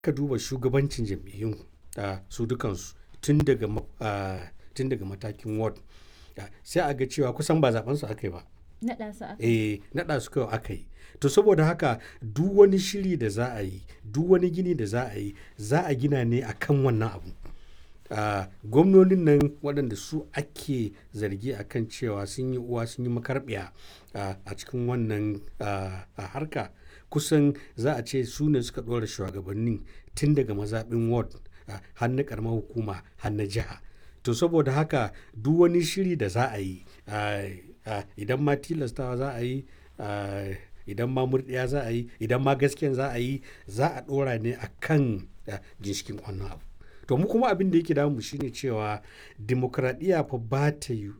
ka duba shugabancin jam'iyyun su dukansu tun daga tun daga matakin ward sai a ga cewa kusan ba zaben su aka yi ba Naɗa su aka eh naɗa su kawai aka yi to saboda haka duk wani shiri da za a yi duk wani gini da za a yi za a gina ne a kan wannan abu uh, gwamnonin nan waɗanda su ake zargi a kan cewa sun yi uwa sun yi makarbiya uh, a cikin wannan uh, harka kusan za a ce su ne suka ɗora shugabannin tun daga mazaɓin ward har na ƙaramar hukuma har na jiha to saboda haka duk wani shiri da za a yi idan ma tilastawa za a yi idan ma murɗiya za a yi idan ma gaskiyan za a yi za a ɗora ne a kan ginshikin wannan abu to mu kuma abin da yake damu shine cewa dimokuraɗiyya fa ba ta yi